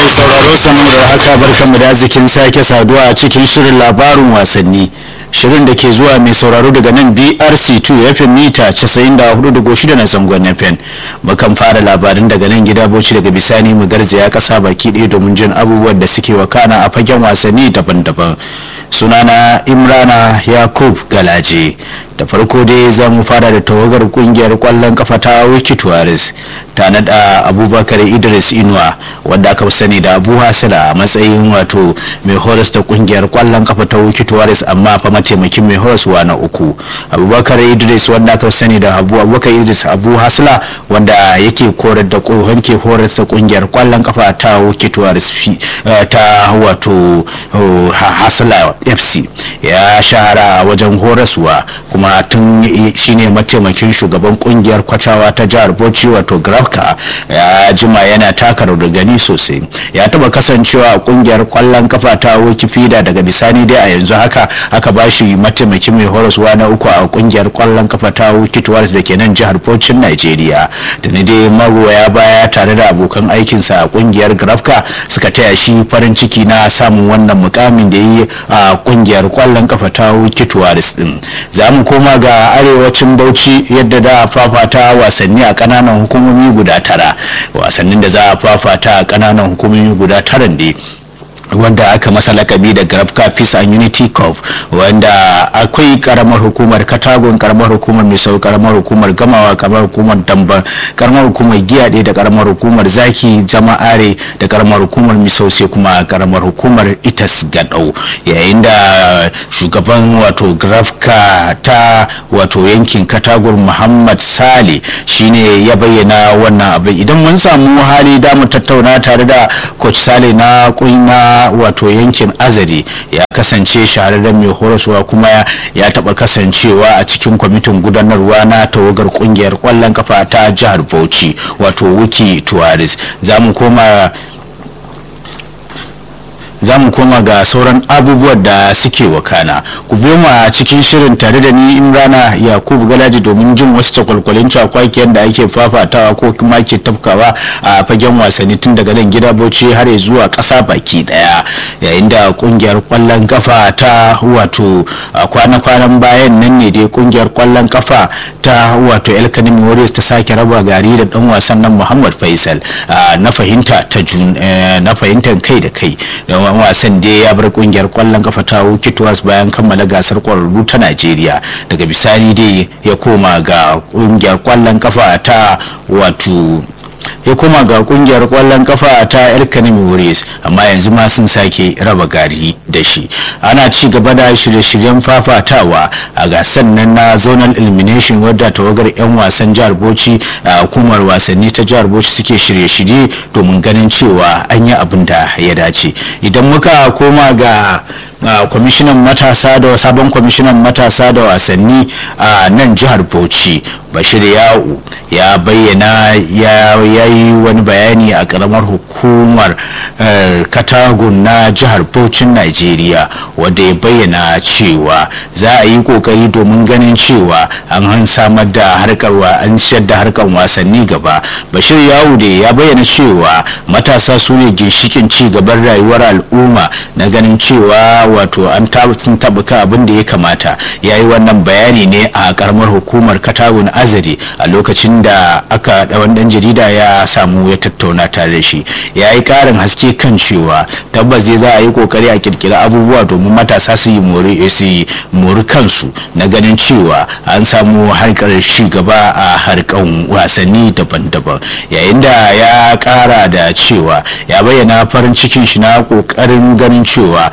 mai sauraro sanmu da haka barkanmu da zikin sake saduwa a cikin shirin labarin wasanni shirin da ke zuwa mai sauraro daga nan brc2 fm mita 94.6 na zangon fm mukan fara labarin daga nan gida boci daga bisani mu garzaya kasa baki ɗaya domin jin abubuwan da suke wakana a fagen wasanni daban-daban sunana imrana yakub galaje da farko dai za mu fara da tawagar kungiyar kwallon kafa ta wikitoris ta nada abubakar idris inuwa wanda aka sani da abu hasila a matsayin wato mai horas da kungiyar kwallon kafa ta wikitoris amma fa mataimakin mai horaswa na uku abubakar idris wanda aka sani da abu abubakar idris abu hasila wanda yake korar da kohon ke horas da kungiyar kwallon kafa ta wikitoris ta wato hasila fc ya shahara wajen horaswa kuma tun shine mataimakin shugaban kungiyar kwacawa ta jihar bauchi wato grafka ya jima yana taka gani sosai ya taba kasancewa a kungiyar kwallon kafa ta wikifida daga bisani dai a yanzu haka aka bashi mataimakin mai horaswa na uku a kungiyar kwallon kafa ta wikituwars da ke nan jihar bauchin nigeria tuni dai magoya baya tare da abokan aikinsa a kungiyar grafka suka taya shi farin ciki na samun wannan mukamin da yi a kungiyar kwallon kafa ta wikituwars din za mu koma ga arewacin bauchi yadda da a fafata wasanni a kananan hukumomi guda tara wasannin da za a fafata a kananan hukumomi guda tara ne wanda aka masa lakabi da grafka peace and unity cup wanda akwai karamar hukumar katagon karamar hukumar misau karamar hukumar gamawa karamar hukumar damban karamar hukumar giyaɗe da karamar hukumar zaki jama'are da karamar hukumar misau sai kuma karamar hukumar itas gadau yayin da shugaban wato grafka ta wato yankin katagon muhammad sale shine ya bayyana wannan abin idan mun samu hali da mu tattauna tare da coach sale na na wato yankin azari ya kasance shahararren mai horaswa kuma ya taba kasancewa a cikin kwamitin gudanarwa na tawagar kungiyar kwallon kafa ta jihar bauchi wato wiki tuwaris za mu koma za mu koma ga sauran abubuwan da suke wakana ku biyo mu a cikin shirin tare da ni imrana yakubu galaji domin jin wasu cakwalkwalin cakwakiyar da ake fafatawa ko kuma ke tafkawa a fagen wasanni tun daga nan gida bauchi har zuwa kasa baki daya yayin da kungiyar kwallon kafa ta wato kwana-kwanan bayan nan ne dai kungiyar kwallon kafa ta wato elkanim warriors ta sake raba gari da dan wasan nan muhammad faisal na fahimta ta na fahimtar kai da kai dan wasan da ya bar kungiyar kwallon kafa ta Wikitowas bayan kammala gasar kwararru ta Najeriya daga bisani dai ya koma ga kungiyar kwallon kafa ta wato ya koma ga kungiyar kwallon kafa ta elkanim warriors amma yanzu ma sun sake raba gari da shi ana ci gaba da shirye-shiryen fafatawa a gasar nan na zonal elimination wadda tawagar 'yan wasan jihar bauchi a hukumar wasanni ta jihar bauchi suke shirye-shirye domin ganin cewa an yi abin da ya dace idan muka koma ga kwamishinan matasa da sabon kwamishinan matasa da wasanni a nan jihar bauchi bashir ya'u ya bayyana ya yi wani bayani a karamar hukumar katagun na jihar Bauchin Najeriya wanda ya bayyana cewa za a yi kokari domin ganin cewa an samar da harkar wa an ciyar da harkar wasanni gaba bashir yawu da ya bayyana cewa matasa su ne ginshikin ci gaban rayuwar al'umma na ganin cewa wato an sun tabuka abin da ya kamata ya yi wannan bayani ne a karamar hukumar katagun azari a lokacin da aka da dan jarida ya samu ya tattauna tare da shi ya yi karin haske kan cewa tabbas zai za a yi kokari a kirkira abubuwa domin matasa su yi mori su mori kansu na ganin cewa an samu harkar ci gaba a harkan wasanni daban-daban yayin da ya kara da cewa ya bayyana farin cikin shi na kokarin ganin cewa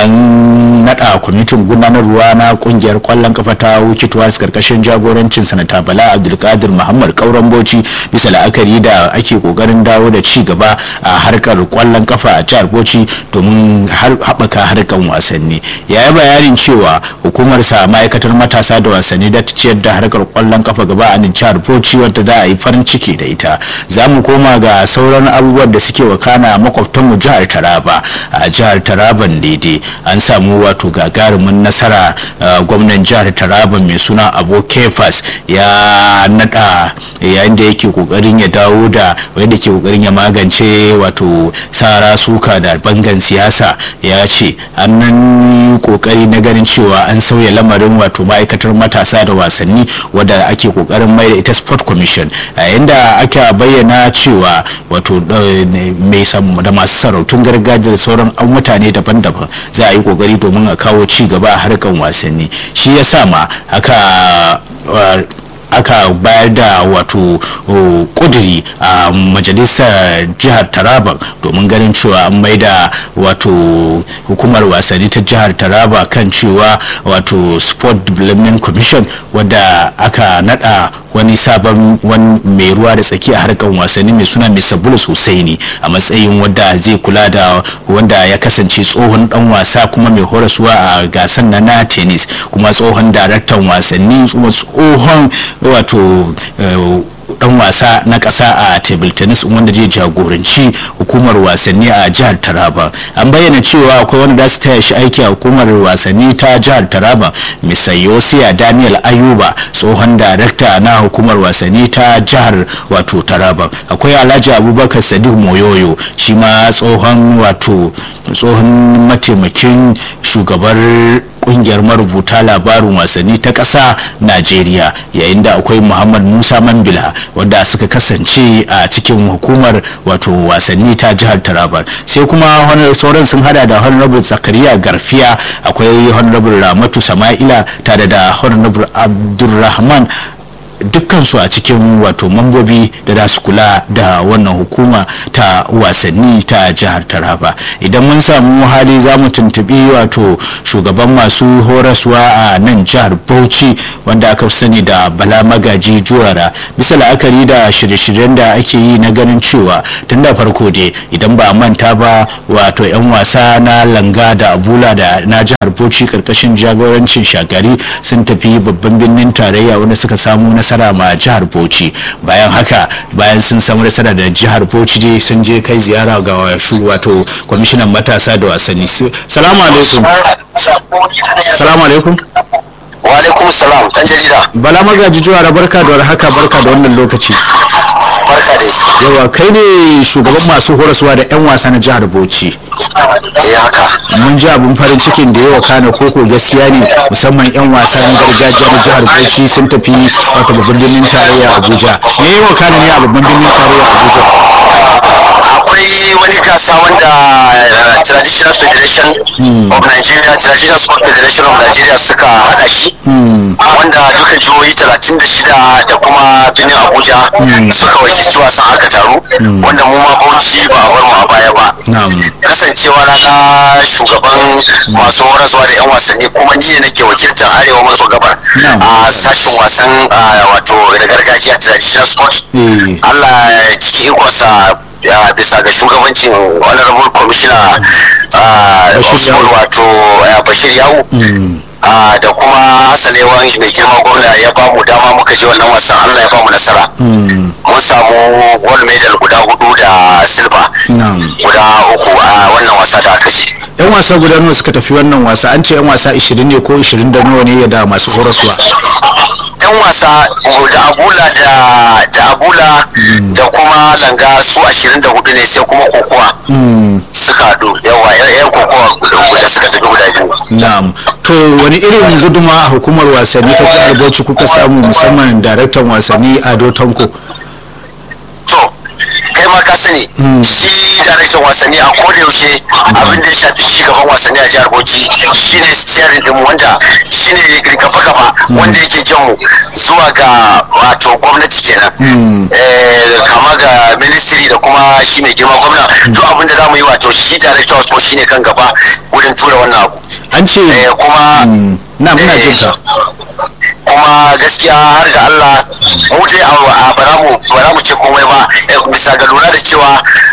an nada kwamitin gudanarwa na kungiyar kwallon kafa ta wukituwa karkashin jagorancin sanata bala abdulkadir muhammad kauran bauchi bisa la'akari da ake kokarin dawo da ci gaba a harkar kwallon kafa a jihar bauchi domin haɓaka harkar wasanni ya yi bayanin cewa hukumar sa ma'aikatar matasa da wasanni da ta ciyar da harkar kwallon kafa gaba a jihar bauchi wadda za a yi farin ciki da ita za mu koma ga sauran abubuwan da suke wakana makwabtanmu jihar taraba a jihar taraban daidai an samu wato gagarumin nasara gwamnan jihar taraba mai suna abu kefas ya nada yayin da yake kokarin ya dawo dauda wanda ke kokarin ya magance wato sara suka da bangan siyasa ya ce an nan kokari na ganin cewa an sauya lamarin wato ma'aikatar matasa da wasanni wadda ake kokarin mai da ita sport commission a yanda aka bayyana cewa wato mai da masu sarautun gargajiya da sauran mutane daban-daban za a yi kokari domin a kawo ci gaba a harkar wasanni shi ya sa ma aka aka bayar da wato kuduri a majalisar jihar taraba domin ganin cewa an maida wato hukumar wasanni ta jihar taraba kan cewa wato sport development commission wadda aka nada wani sabon wani mai ruwa da tsaki a harkar wasanni mai suna mr bulus husaini a matsayin wadda zai kula da wanda ya kasance tsohon dan wasa kuma mai horaswa a gasar na na tennis kuma tsohon daraktan wasanni kuma tsohon wato dan wasa na kasa a table tennis wanda zai jagoranci hukumar wasanni a jihar taraba an bayyana cewa akwai wanda za su taya shi aiki a hukumar wasanni ta jihar taraba mr yosiya daniel ayuba tsohon darakta na hukumar wasanni ta jihar wato taraba akwai alhaji abubakar sadiq moyoyo shi ma tsohon wato tsohon mataimakin shugabar kungiyar marubuta labarin wasanni ta ƙasa najeriya yayin da akwai muhammad musa mambila wanda suka kasance a cikin hukumar wato wasanni ta jihar taraba sai kuma sauran sun hada da honorable zakariya garfiya akwai honorable ramatu sama'ila tare da honorable abdulrahman dukkansu a cikin wato mambobi da za su kula da wannan hukuma ta wasanni ta jihar taraba idan mun samu hali za mu tuntubi wato shugaban masu horaswa a nan jihar bauchi wanda aka sani da bala magaji juwara bisa la'akari da shirye-shiryen da ake yi na ganin cewa tun da farko dai idan ba manta ba wato 'yan wasa na langa da abula da na jihar bauchi karkashin jagorancin shagari sun tafi babban birnin tarayya wanda suka samu nasara ma jihar bauchi bayan haka bayan sun samu nasara da jihar bauchi je sun je kai ziyara ga shu wato kwamishinan matasa da wasanni salamu alaikum salamu alaikum wa alaikum salam dan jarida bala magaji juwara barka da haka barka da wannan lokaci barka dai yawa kai ne shugaban masu horaswa da 'yan wasa na jihar bauchi eh haka mun ji abin farin cikin da yawa kana koko gaskiya ne musamman 'yan wasa na gargajiya na jihar bauchi sun tafi wata babban birnin tarayya abuja me yawa kana ne a babban birnin tarayya abuja akwai wani gasa wanda uh, traditional federation of nigeria traditional sport federation of nigeria suka hada shi wanda duka jihohi 36 da kuma birnin abuja suka wakilci wasan aka taru wanda mu ma bauchi ba a bar mu a baya ba na'am kasancewa na na shugaban masu horaswa da 'yan wasanni kuma ni ne nake wakiltar arewa maso gabar Na'am. a sashen wasan a, wato da gargajiya traditional sport Eh. allah ya cikin ikonsa ya bisa ga shugabancin honorable commissioner a, Bashir of Yawu. sport wato ya, bashir yawu a, da kuma hasalewan mai girma gwamna ya ba mu dama muka je wannan wasan allah ya ba mu nasara mun samu gold medal guda hudu da silver na'am guda uku a wannan wasa da aka ci yan wasa guda nawa suka tafi wannan wasa an ce yan wasa 20 ne ko 20 da nawa ne da masu horaswa yan wasa da abula da da abula da kuma langa su 24 ne sai kuma kokowa suka haɗu yawa yan yan kokowa guda guda suka tafi guda biyu na'am to wani irin guduma a hukumar wasanni ta jihar bauchi kuka samu musamman daraktan wasanni ado tanko to kai ma ka sani shi daraktan wasanni a koda yaushe abin da ya shafi ci gaban wasanni a jihar Bauchi shine steering din mu wanda shine gaba gaba wanda yake jan mu zuwa ga wato gwamnati kenan eh kama ga ministry da kuma shi mai girma gwamna duk abin da zamu yi wato shi director of sport shine kan gaba wurin tura wannan abu an ce eh kuma na muna eh, jin ka kuma gaskiya har ga Allah mu dai a bara mu bara mu ce komai ba eh, bisa ga lura da cewa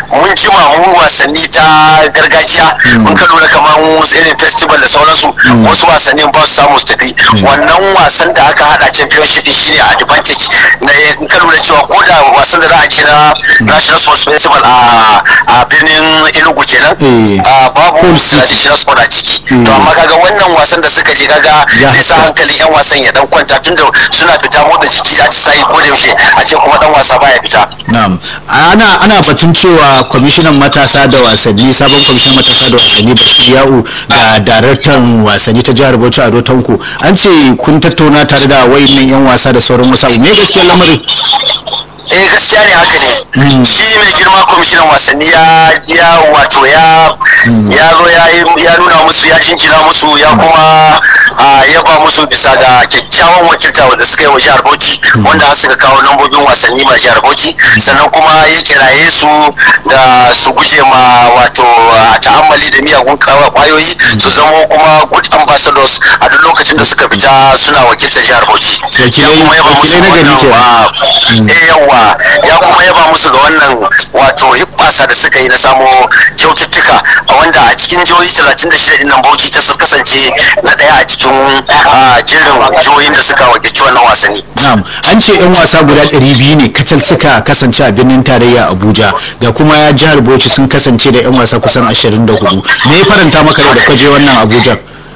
mun jima mu wasanni ta gargajiya mun ka lura kamar irin festival da sauransu wasu wasannin ba su samu su tafi wannan wasan da aka hada championship shi ne advantage na in ka lura cewa ko da wasan da za a ce na national sports festival a a birnin enugu kenan babu traditional sport a ciki to amma kaga wannan wasan da suka je kaga zai sa hankalin yan wasan ya dan kwanta tunda suna fita motsa jiki a ci sai ko da yaushe a ce kuma dan wasa baya fita na'am ana ana batun cewa kwamishinan matasa da wasanni sabon kwamishinan matasa da wasanni Bashir Ya'u da daraktan wasanni ta jihar Bauchi Ado Tanko an ce kun tattauna tare da wayannan yan wasa da sauran wasu me gaskiyar lamarin eh gaskiya ne haka ne shi mai girma kwamishinan wasanni ya ya wato ya ya zo ya ya nuna musu ya jinjina musu ya kuma ya ba musu bisa ga kyakkyawan wakilta wanda suka yi wa jihar Bauchi wanda suka kawo lambobin wasanni ma jihar Bauchi sannan kuma ya kiraye su da su guje ma wato ta'ammali da miyagun kwayoyi su zama kuma good ambassadors a duk lokacin da suka fita suna wakiltar jihar Bauchi ya kuma yaba musu wannan yawa ya kuma yaba musu ga wannan wato hibbasa da suka yi na samo kyaututtuka a wanda a cikin jihohi 36 din nan Bauchi ta kasance na daya a cikin jerin jihohin da suka wakilci wannan wasanni. Na'am, an ce 'yan wasa guda 200 ne kacal suka kasance a birnin tarayya Abuja da kuma jihar Bauchi sun kasance da 'yan wasa kusan 24. Me ya faranta maka da kaje wannan Abuja?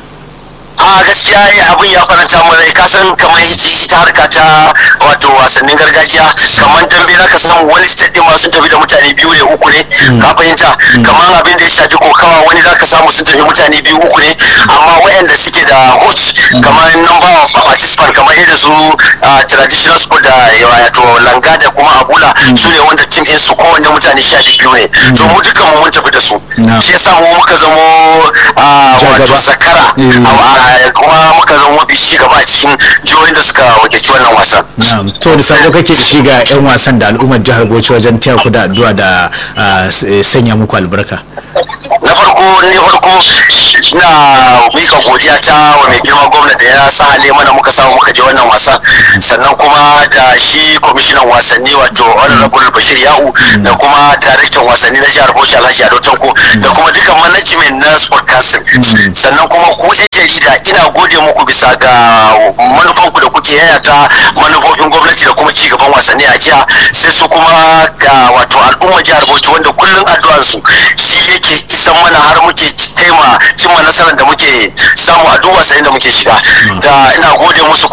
a gaskiya abin ya faranta mu rai ka san kamar ita harka ta wato wasannin gargajiya kamar dambe zaka samu wani state din ma sun tafi da mutane biyu ne uku ne ka fahimta kamar abin da ya shafi kokawa wani zaka samu sun tafi mutane biyu uku ne amma wayanda suke da host kamar number of participant kamar irin su traditional sport da wato langa da kuma abula su ne wanda team din su kowanne mutane sha biyu ne to mu dukan mu mun tafi da su shi yasa mu muka zamo wato zakara kuma muka zama mafi ci gaba a cikin jihohin da suka wakilci wannan wasan. to da sabo kake da shi ga 'yan wasan da al'ummar jihar Bauchi wajen taya ku da addu'a da sanya muku albarka. na farko ne farko na mika godiya ta wa mai girma gwamna da ya sa hale mana muka samu muka je wannan wasan sannan kuma da shi kwamishinan wasanni wato honorable bashir yahu da kuma daraktan wasanni na jihar bauchi alhaji ado tanko da kuma duka management na sport council sannan kuma ku yan jarida ina gode muku bisa ga manufanku da kuke yayata manufofin gwamnati da kuma ci gaban wasanni a jiha sai su kuma ga wato al'ummar jihar bauchi wanda kullum addu'arsu shi yake isan mana har muke kai ma cimma nasarar da muke samu a duk wasannin da muke shiga da ina gode musu